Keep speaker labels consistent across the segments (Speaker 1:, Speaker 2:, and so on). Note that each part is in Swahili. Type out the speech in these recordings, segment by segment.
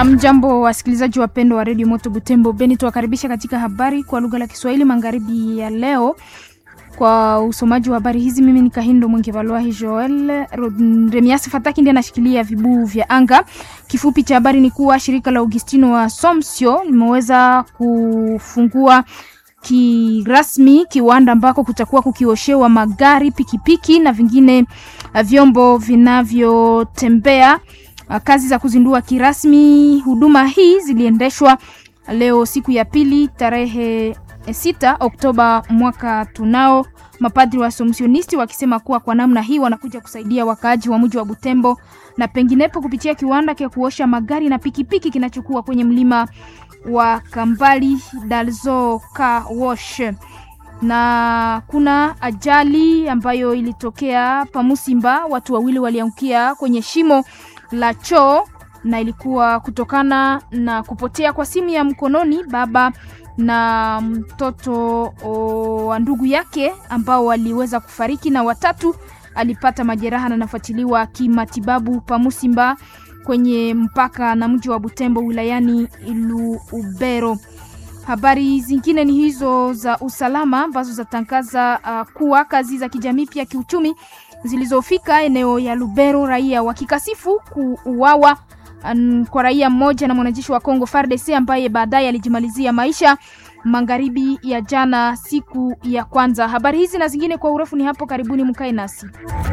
Speaker 1: Amjambo, wasikilizaji wapendwa wa redio Moto Butembo Beni, tuwakaribisha katika habari kwa lugha la Kiswahili magharibi ya leo. Kwa usomaji wa habari hizi, mimi ni Kahindo Mwenge Valwahi Joel Remiasi Fataki ndiye anashikilia vibuu vya anga. Kifupi cha habari ni kuwa shirika la Augustino wa Somsio limeweza kufungua kirasmi kiwanda ambako kutakuwa kukioshewa magari, pikipiki na vingine vyombo vinavyotembea. Kazi za kuzindua kirasmi huduma hii ziliendeshwa leo siku ya pili tarehe 6 Oktoba mwaka tunao, mapadri wa Somsionisti wakisema kuwa kwa namna hii wanakuja kusaidia wakaaji wa mji wa Butembo na penginepo kupitia kiwanda cha kuosha magari na pikipiki kinachokuwa kwenye mlima wa Kambali Dalzo Car Wash. Na kuna ajali ambayo ilitokea Pamusimba, watu wawili waliangukia kwenye shimo la choo na ilikuwa kutokana na kupotea kwa simu ya mkononi baba na mtoto wa ndugu yake ambao waliweza kufariki na watatu alipata majeraha na nafuatiliwa kimatibabu Pamusimba kwenye mpaka na mji wa Butembo wilayani Lubero. Habari zingine ni hizo za usalama ambazo zatangaza uh, kuwa kazi za kijamii pia kiuchumi zilizofika eneo ya Lubero, raia wakikasifu kuuawa um, kwa raia mmoja na mwanajeshi wa Kongo FARDC ambaye baadaye alijimalizia maisha magharibi ya jana siku ya kwanza. Habari hizi na zingine kwa urefu ni hapo karibuni, mkae nasi.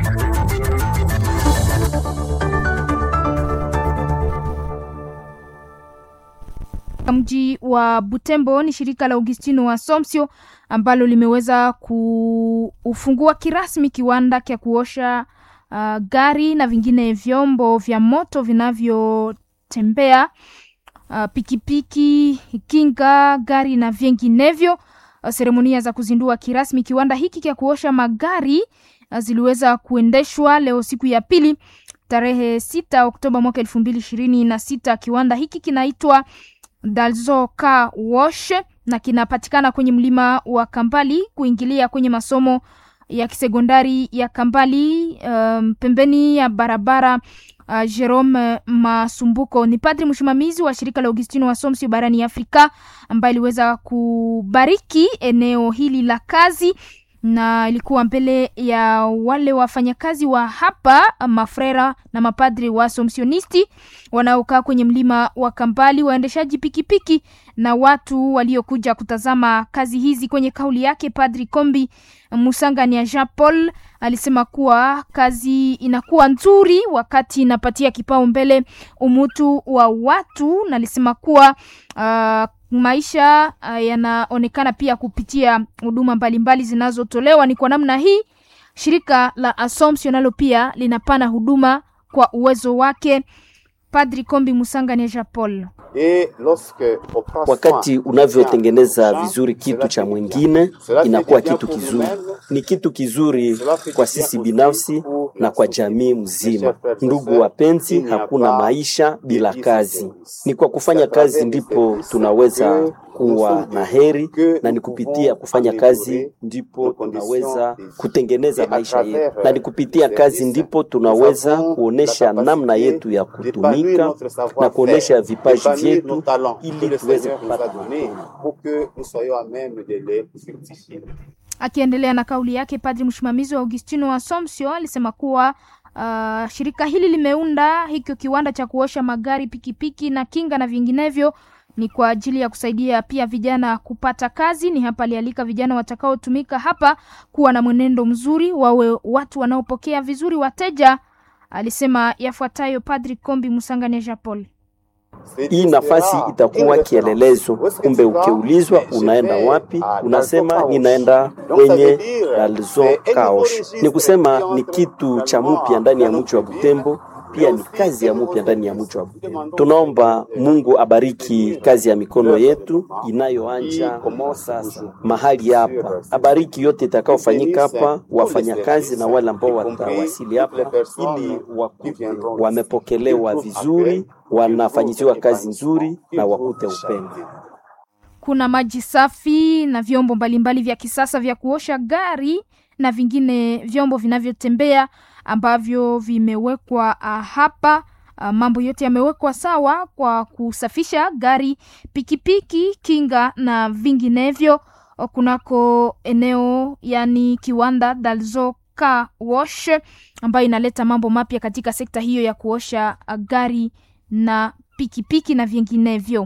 Speaker 1: Mji wa Butembo ni shirika la Augustino wa Somsio ambalo limeweza kufungua kirasmi kiwanda cha kuosha uh, gari na vingine vyombo vya moto vinavyotembea uh, pikipiki, kinga, gari na vinginevyo. Uh, seremonia za kuzindua kirasmi kiwanda hiki cha kuosha magari uh, ziliweza kuendeshwa leo siku ya pili tarehe 6 Oktoba mwaka elfu mbili ishirini na sita. Kiwanda hiki kinaitwa Dalzo Car Wash na kinapatikana kwenye mlima wa Kambali kuingilia kwenye masomo ya kisekondari ya Kambali, um, pembeni ya barabara uh, Jerome Masumbuko. Ni padri msimamizi wa shirika la Augustino wa Somsio barani Afrika ambaye aliweza kubariki eneo hili la kazi na ilikuwa mbele ya wale wafanyakazi wa hapa mafrera na mapadri wa Somsionisti wanaokaa kwenye mlima wa Kambali, waendeshaji pikipiki na watu waliokuja kutazama kazi hizi. Kwenye kauli yake, Padri Kombi Musangania Jean Paul alisema kuwa kazi inakuwa nzuri wakati inapatia kipao mbele umutu wa watu, na alisema kuwa uh, maisha uh, yanaonekana pia kupitia huduma mbalimbali zinazotolewa. Ni kwa namna hii shirika la Assumption nalo pia linapana huduma kwa uwezo wake. Padri Kombi Musangania Jean Paul
Speaker 2: Wakati unavyotengeneza vizuri kitu cha mwingine inakuwa kitu kizuri. Ni kitu kizuri kwa sisi binafsi na kwa jamii mzima. Ndugu wapenzi, hakuna maisha bila kazi. Ni kwa kufanya kazi ndipo tunaweza kuwa na heri, na ni kupitia kufanya kazi ndipo tunaweza kutengeneza maisha yetu, na ni kupitia kazi ndipo tunaweza kuonesha namna yetu ya kutumika na kuonesha vipaji vyetu ili tuweze kupata
Speaker 1: Akiendelea na kauli yake, padri msimamizi wa Augustino wa Somsio alisema kuwa uh, shirika hili limeunda hikyo kiwanda cha kuosha magari, pikipiki na kinga na vinginevyo ni kwa ajili ya kusaidia pia vijana kupata kazi. Ni hapa alialika vijana watakaotumika hapa kuwa na mwenendo mzuri, wawe watu wanaopokea vizuri wateja. Alisema yafuatayo Padri Kombi Musangania Japol.
Speaker 2: Hii nafasi itakuwa kielelezo. Kumbe ukiulizwa unaenda wapi, unasema ninaenda kwenye Dalzo Kaosh. Ni kusema ni kitu cha mupya ndani ya mji wa Butembo, pia ni kazi ya mupya ndani ya mji wa Butembo. Tunaomba Mungu abariki kazi ya mikono yetu inayoanja sasa mahali hapa, abariki yote itakaofanyika hapa, wafanyakazi na wale ambao watawasili hapa, ili wakute wamepokelewa vizuri wanafanyiziwa kazi nzuri na wakute upendo.
Speaker 1: Kuna maji safi na vyombo mbalimbali vya kisasa vya kuosha gari na vingine vyombo vinavyotembea ambavyo vimewekwa uh, hapa Uh, mambo yote yamewekwa sawa kwa kusafisha gari, pikipiki, kinga na vinginevyo kunako eneo yani kiwanda Dalzo Car Wash ambayo inaleta mambo mapya katika sekta hiyo ya kuosha gari na pikipiki na vinginevyo.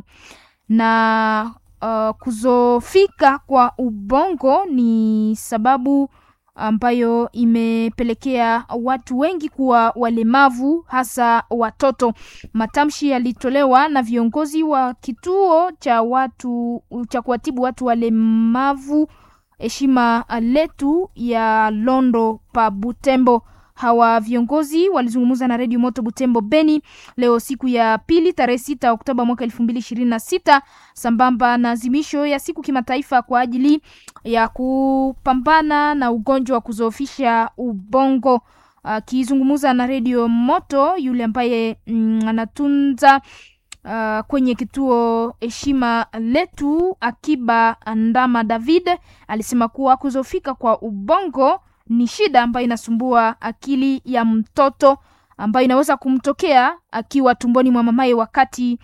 Speaker 1: Na uh, kuzofika kwa ubongo ni sababu ambayo imepelekea watu wengi kuwa walemavu hasa watoto. Matamshi yalitolewa na viongozi wa kituo cha watu cha kuwatibu watu walemavu heshima letu ya Londo pa Butembo. Hawa viongozi walizungumza na redio Moto Butembo Beni leo siku ya pili tarehe sita Oktoba mwaka elfu mbili ishirini na sita sambamba na azimisho ya siku kimataifa kwa ajili ya kupambana na ugonjwa wa kuzoofisha ubongo. Akizungumza uh, na redio Moto yule ambaye mm, anatunza uh, kwenye kituo heshima letu Akiba Ndama David alisema kuwa kuzofika kwa ubongo ni shida ambayo inasumbua akili ya mtoto ambayo inaweza kumtokea akiwa tumboni mwa mamaye wakati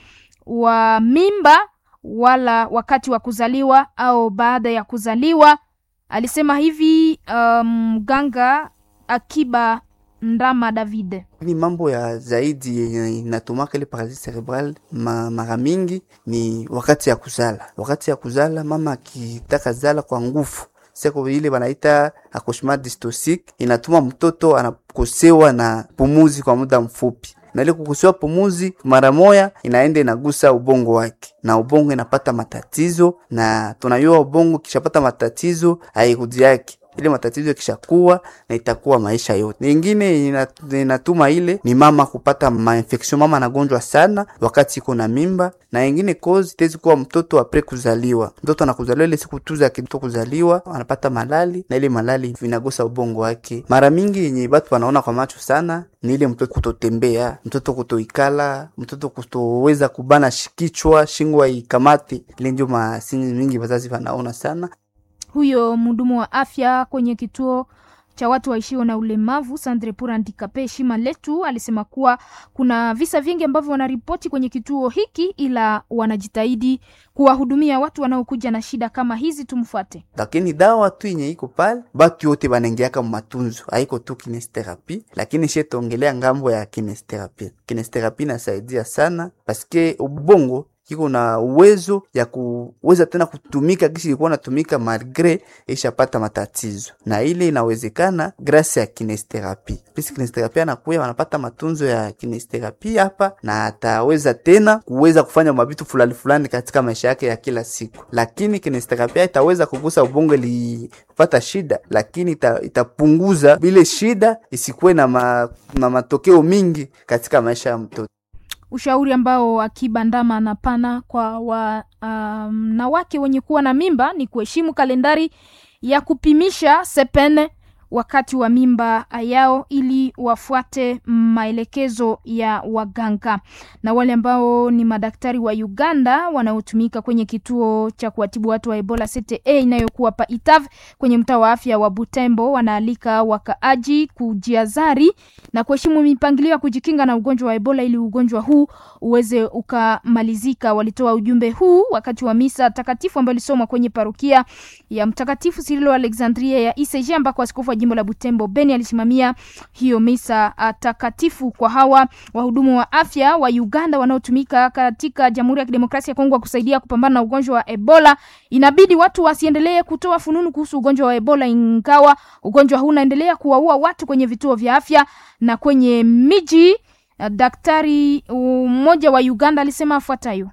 Speaker 1: wa mimba wala wakati wa kuzaliwa au baada ya kuzaliwa. Alisema hivi mganga um, Akiba Ndama David.
Speaker 3: Ni mambo ya zaidi yenye inatumaka ile paralisi cerebral ma, mara mingi ni wakati ya kuzala. Wakati ya kuzala mama akitaka zala kwa nguvu seko ile banaita accouchement dystocique inatuma mtoto anakosewa na pumuzi kwa muda mfupi, na ile kukosewa pumuzi mara moya inaenda inagusa ubongo wake, na ubongo inapata matatizo, na tunajua ubongo kishapata matatizo hairudi yake ile matatizo yakishakuwa na itakuwa maisha yote. Nyingine inatuma ile ni mama kupata mainfection, mama anagonjwa sana wakati iko na mimba, na ingine cause itaweza kuwa mtoto apre kuzaliwa. Mtoto anakuzaliwa ile siku tu za kitoto kuzaliwa anapata malali, na ile malali vinagusa ubongo wake. Mara mingi yenye batu wanaona kwa macho sana ni ile mtoto kutotembea, mtoto kutoikala, mtoto kutoweza kubana kichwa, shingo haikamati. Ile ndio masini mingi wazazi wanaona sana
Speaker 1: huyo mhudumu wa afya kwenye kituo cha watu waishio na ulemavu Sandre Pura Ndikape heshima letu alisema kuwa kuna visa vingi ambavyo wanaripoti kwenye kituo hiki, ila wanajitahidi kuwahudumia watu wanaokuja na shida kama hizi. Tumfuate.
Speaker 3: Lakini dawa tu yenye iko pale, batu yote banengeaka matunzo, haiko tu kinesterapi, lakini she tuongelea ngambo ya kinesterapi. Kinesterapi nasaidia sana paske ubongo kiko na uwezo ya kuweza tena kutumika kisi ilikuwa natumika malgre ishapata matatizo, na ile inawezekana grasi ya kinesterapi. Pisi kinesterapi anakuya wanapata matunzo ya kinesterapi hapa, na ataweza tena kuweza kufanya mabitu fulani fulani katika maisha yake ya kila siku. Lakini kinesterapi itaweza kugusa ubongo ilipata shida, lakini ita, itapunguza vile shida isikuwe na, ma, na matokeo mingi katika maisha ya mtoto.
Speaker 1: Ushauri ambao Akiba Ndama anapana kwa wanawake um, wenye kuwa na mimba ni kuheshimu kalendari ya kupimisha sepene wakati wa mimba yao ili wafuate maelekezo ya waganga. Na wale ambao ni madaktari wa Uganda wanaotumika kwenye kituo cha kuwatibu watu wa Ebola CTE inayokuwa pa Itav kwenye mtaa wa afya wa Butembo wanaalika wakaaji kujiazari na kuheshimu mipangilio ya kujikinga na ugonjwa wa Ebola ili ugonjwa huu uweze ukamalizika. Walitoa ujumbe huu wakati wa misa takatifu ambayo ilisomwa kwenye parokia ya Mtakatifu Sirilo Alexandria ya ICG ambako askofu wa jimbo la Butembo Beni alisimamia hiyo misa takatifu kwa hawa wahudumu wa afya wa Uganda wanaotumika katika Jamhuri ya Kidemokrasia ya Kongo kusaidia kupambana na ugonjwa wa Ebola. Inabidi watu wasiendelee kutoa fununu kuhusu ugonjwa wa Ebola, ingawa ugonjwa huu unaendelea kuwaua watu kwenye vituo vya afya na kwenye miji. Daktari mmoja wa Uganda alisema afuatayo: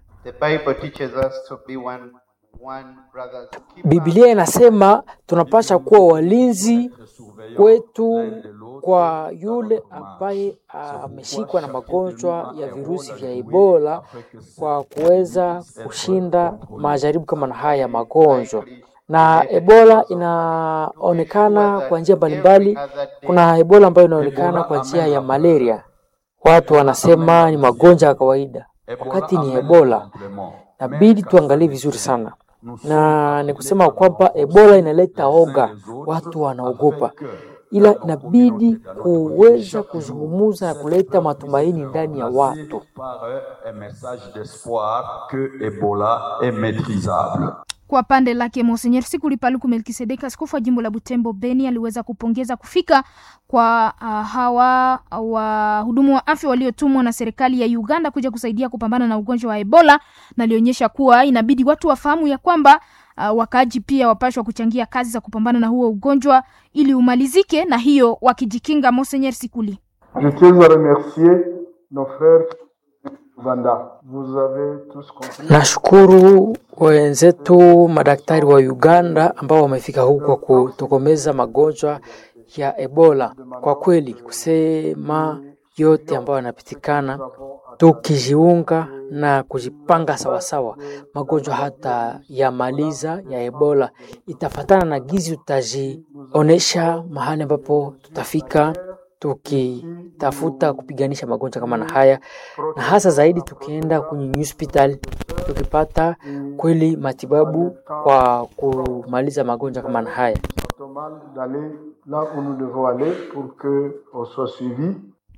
Speaker 4: Biblia inasema tunapasha kuwa walinzi kwetu kwa yule ambaye ameshikwa na magonjwa ya virusi vya Ebola, kwa kuweza kushinda majaribu kama na haya ya magonjwa. Na Ebola inaonekana kwa njia mbalimbali. Kuna Ebola ambayo inaonekana kwa njia ya malaria, watu wanasema ni magonjwa ya kawaida, wakati ni Ebola. Nabidi tuangalie vizuri sana na ni kusema kwamba Ebola inaleta oga, watu wanaogopa, ila inabidi kuweza kuzungumuza na kuleta matumaini ndani ya watu.
Speaker 5: par un message d'espoir que Ebola est maîtrisable.
Speaker 1: Kwa pande lake Monsenyer Sikuli Paluku Melkisedeki, askofu wa jimbo la Butembo Beni, aliweza kupongeza kufika kwa uh, hawa wahudumu wa afya waliotumwa na serikali ya Uganda kuja kusaidia kupambana na ugonjwa wa Ebola, na alionyesha kuwa inabidi watu wafahamu ya kwamba uh, wakaaji pia wapashwa kuchangia kazi za kupambana na huo ugonjwa ili umalizike, na hiyo wakijikinga. Monsenyer Sikuli
Speaker 6: Je tiens à remercier nos frères Uganda. Vous avez tous compris.
Speaker 4: Nashukuru wenzetu madaktari wa Uganda ambao wamefika huku kwa kutokomeza magonjwa ya Ebola. Kwa kweli kusema yote ambayo yanapitikana, tukijiunga na kujipanga sawasawa, magonjwa hata yamaliza ya Ebola itafatana na gizi, utajionesha mahali ambapo tutafika tukitafuta kupiganisha magonjwa kama na haya, na hasa zaidi tukienda kwenye hospital tukipata kweli matibabu kwa kumaliza magonjwa kama na haya.
Speaker 6: Normal d'aller là où nous devons aller pour que on soit suivi.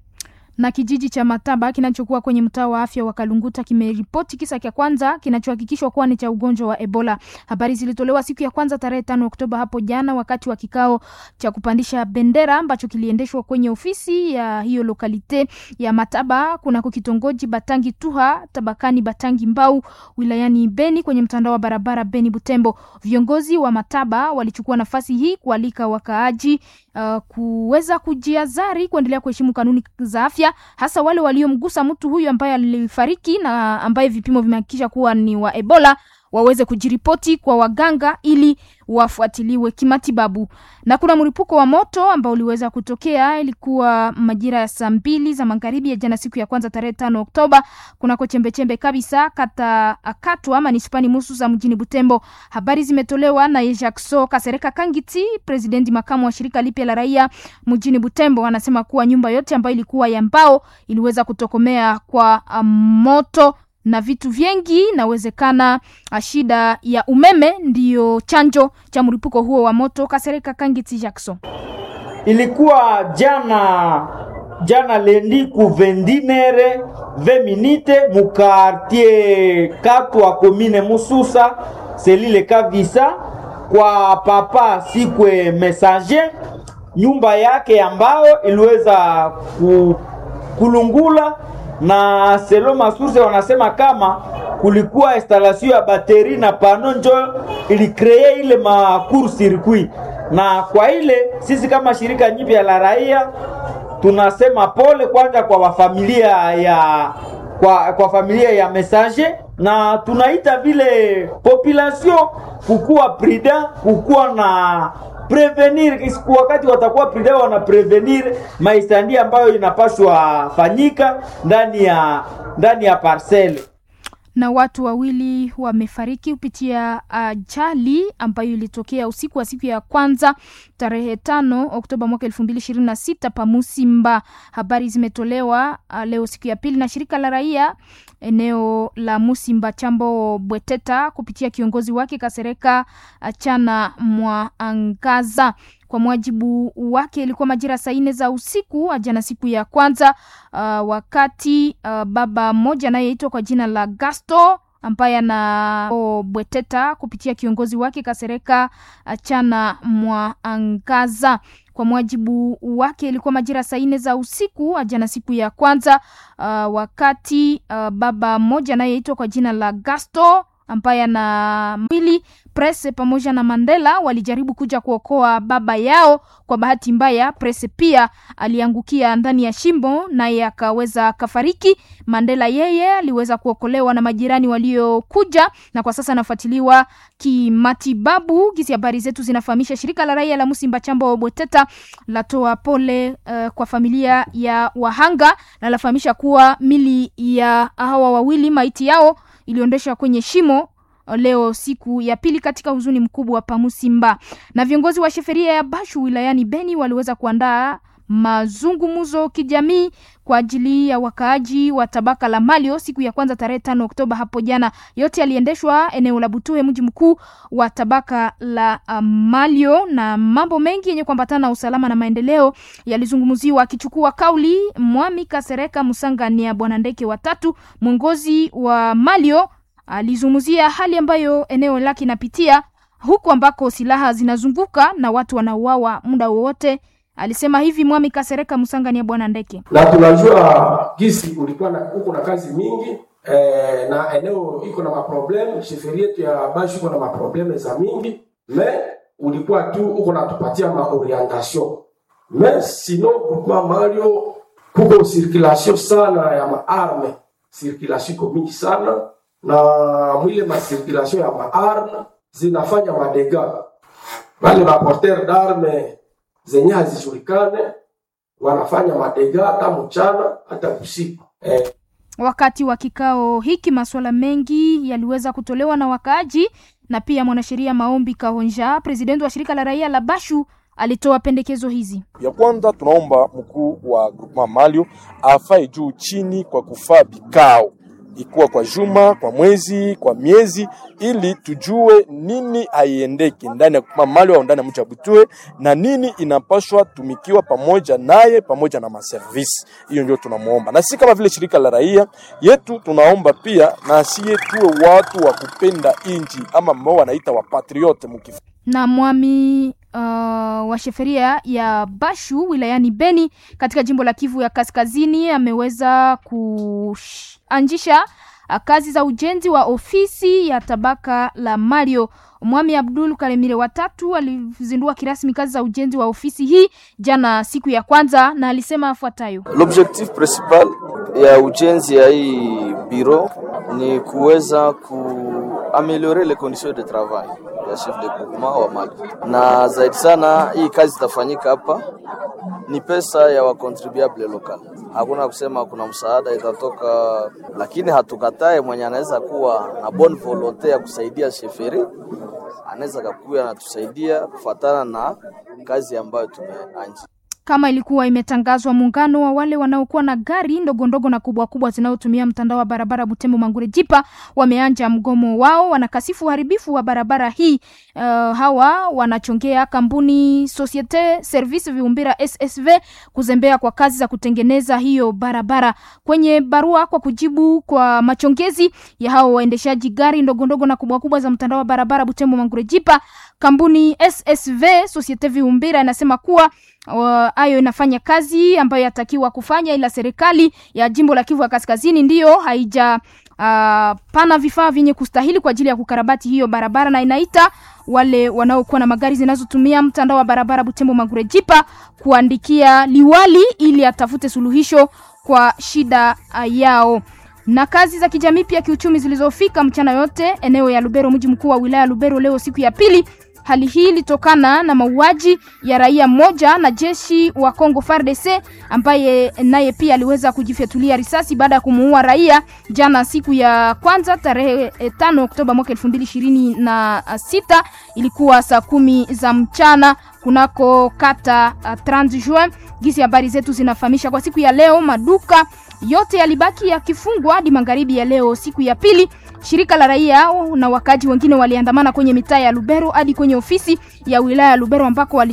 Speaker 1: na kijiji cha Mataba kinachokuwa kwenye mtaa wa afya wa Kalunguta kimeripoti kisa cha kwanza kinachohakikishwa kuwa ni cha ugonjwa wa Ebola. Habari zilitolewa siku ya kwanza tarehe tano Oktoba hapo jana wakati wa kikao cha kupandisha bendera ambacho kiliendeshwa kwenye ofisi ya hiyo lokalite ya Mataba kunako kitongoji Batangi Tuha tabakani Batangi Mbau wilayani Beni kwenye mtandao wa barabara Beni Butembo. Viongozi wa Mataba walichukua nafasi hii kualika wakaaji uh, kuweza kujiazari kuendelea kuheshimu kanuni za afya hasa wale waliomgusa mtu huyu ambaye alifariki na ambaye vipimo vimehakikisha kuwa ni wa Ebola waweze kujiripoti kwa waganga ili wafuatiliwe kimatibabu. Na kuna mlipuko wa moto ambao uliweza kutokea, ilikuwa majira ya saa mbili za magharibi ya jana, siku ya kwanza tarehe tano Oktoba, kunako chembechembe kabisa kata Katwa manispani Musu za mjini Butembo. Habari zimetolewa na Jackso Kasereka Kangiti, presidenti makamu wa shirika lipya la raia mjini Butembo, anasema kuwa nyumba yote ambayo ilikuwa ya mbao iliweza kutokomea kwa um, moto na vitu vingi nawezekana shida ya umeme ndiyo chanjo cha mlipuko huo wa moto. Kasereka Kangiti Jackson.
Speaker 7: ilikuwa jana jana lendi ku vendinere ve minite mu quartier Katwa komine Mususa selile Kavisa kwa papa Sikwe Messager, nyumba yake ambayo iliweza ku, kulungula na selo masurse wanasema kama kulikuwa installation ya bateri na pano njo ilikree ile ma court circuit, na kwa ile sisi kama shirika nyipya la raia tunasema pole kwanza kwa wafamilia ya kwa, kwa familia ya Messager na tunaita vile population kukuwa prudent, kukuwa na prevenir wakati watakuwa prudent, wana prevenir maistandi ambayo inapaswa fanyika ndani ya ndani ya parcele
Speaker 1: na watu wawili wamefariki kupitia ajali uh, ambayo ilitokea usiku wa siku ya kwanza tarehe tano Oktoba mwaka elfu mbili ishirini na sita Pamusimba. Habari zimetolewa uh, leo siku ya pili na shirika la raia eneo la Musimba Chambo Bweteta kupitia kiongozi wake Kasereka Chana Mwaangaza. Kwa mujibu wake ilikuwa majira saa nne za usiku jana, siku ya kwanza uh, wakati uh, baba mmoja anayeitwa kwa jina la Gasto ambaye ana Bweteta kupitia kiongozi wake Kasereka Chana Mwaangaza. Kwa mujibu wake ilikuwa majira saa nne za usiku jana, siku ya kwanza uh, wakati uh, baba mmoja anayeitwa kwa jina la Gasto ambaye ana mwili Presse pamoja na Mandela walijaribu kuja kuokoa baba yao. Kwa bahati mbaya, Presse pia aliangukia ndani ya shimo naye akaweza kafariki. Mandela yeye aliweza kuokolewa na majirani waliokuja na kwa sasa anafuatiliwa kimatibabu. Gisi habari zetu zinafahamisha, shirika la raia la Musimba Chambo Bweteta latoa pole uh, kwa familia ya wahanga na lafahamisha kuwa mili ya hawa wawili maiti yao iliondeshwa kwenye shimo leo siku ya pili katika huzuni mkubwa pa Musimba. Na viongozi wa sheferia ya Bashu wilayani Beni waliweza kuandaa mazungumzo kijamii kwa ajili ya wakaaji wa tabaka la Malio siku ya kwanza tarehe tano Oktoba hapo jana. Yote yaliendeshwa eneo la Butuhe, mji mkuu wa tabaka la uh, Malio, na mambo mengi yenye kuambatana na usalama na maendeleo yalizungumziwa. Akichukua kauli Mwami Kasereka Musangania Bwana Ndeke watatu, mwongozi wa Malio, alizungumzia hali ambayo eneo lake inapitia huku ambako silaha zinazunguka na watu wanauawa muda wowote. Alisema hivi Mwami Kasereka Musangania Bwana Ndeke.
Speaker 8: na tunajua gisi ulikuwa na uko na kazi mingi eh, na eneo iko na maprobleme sheferi yetu ya Bashu iko na maprobleme za mingi me ulikuwa tu uko natupatia maorientation me sino groupement Mario kuko circulation sana ya maarme circulation iko mingi sana na mwile macirculation ya maarme zinafanya madega wale maporter d'arme zenye hazijulikane wanafanya madega hata mchana hata usiku eh,
Speaker 1: Wakati wa kikao hiki masuala mengi yaliweza kutolewa na wakaaji na pia mwanasheria Maombi Kahonja, presidenti wa shirika la raia la Bashu, alitoa pendekezo hizi.
Speaker 9: Ya kwanza tunaomba mkuu wa groupement Malio afae juu chini kwa kufaa vikao, ikuwa kwa juma, kwa mwezi, kwa miezi, ili tujue nini haiendeke ndani ya groupement Malio au ndani ya mji wa Butue na nini inapaswa tumikiwa pamoja naye pamoja na maservisi. Hiyo ndio tunamuomba, na sisi kama vile shirika la raia yetu tunaomba pia na siye tuwe watu wa kupenda inji ama ambao wanaita wapatriote mukif
Speaker 1: na mwami uh, wa sheferia ya Bashu wilayani Beni katika jimbo la Kivu ya Kaskazini ameweza kuanzisha uh, kazi za ujenzi wa ofisi ya tabaka la Mario. Mwami Abdul Kalemire watatu alizindua kirasmi kazi za ujenzi wa ofisi hii jana siku ya kwanza, na alisema afuatayo:
Speaker 10: L'objectif principal ya ujenzi ya hii biro ni kuweza kuameliore les conditions de travail ya chef de groupement wa Mali, na zaidi sana hii kazi itafanyika hapa ni pesa ya wakontribuable local. Hakuna kusema kuna msaada itatoka, lakini hatukatae mwenye anaweza kuwa na bonne volonte ya kusaidia sheferi, anaweza kakuya anatusaidia kufatana na kazi ambayo tumeanza
Speaker 1: kama ilikuwa imetangazwa, muungano wa wale wanaokuwa na gari ndogo ndogo na kubwa kubwa zinazotumia mtandao wa barabara Butembo Mangure Jipa wameanja mgomo wao, wanakasifu uharibifu wa barabara hii. Uh, hawa wanachongea kampuni Societe Service Viumbira SSV kuzembea kwa kazi za kutengeneza hiyo barabara. Kwenye barua kwa kujibu kwa machongezi ya hao waendeshaji gari ndogo ndogo na kubwa kubwa za mtandao wa barabara Butembo Mangure Jipa, kampuni SSV Societe Viumbira inasema kuwa hayo uh, inafanya kazi ambayo yatakiwa kufanya, ila serikali ya jimbo la Kivu ya Kaskazini ndiyo haija uh, pana vifaa vyenye kustahili kwa ajili ya kukarabati hiyo barabara, na inaita wale wanaokuwa na magari zinazotumia mtandao wa barabara Butembo Magure Jipa kuandikia liwali ili atafute suluhisho kwa shida uh, yao na kazi za kijamii pia kiuchumi zilizofika mchana yote eneo ya Lubero, mji mkuu wa wilaya Lubero, leo siku ya pili. Hali hii ilitokana na mauaji ya raia mmoja na jeshi wa Kongo FARDC ambaye naye pia aliweza kujifyatulia risasi baada ya kumuua raia jana siku ya kwanza tarehe tano Oktoba mwaka elfu mbili ishirini na sita ilikuwa saa kumi za mchana kunako kata uh, 30 Juin. Gisi habari zetu zinafahamisha kwa siku ya leo maduka yote yalibaki yakifungwa hadi magharibi ya leo siku ya pili. Shirika la raia na wakaji wengine waliandamana kwenye mitaa ya Lubero hadi kwenye ofisi ya wilaya ya Lubero ambako wali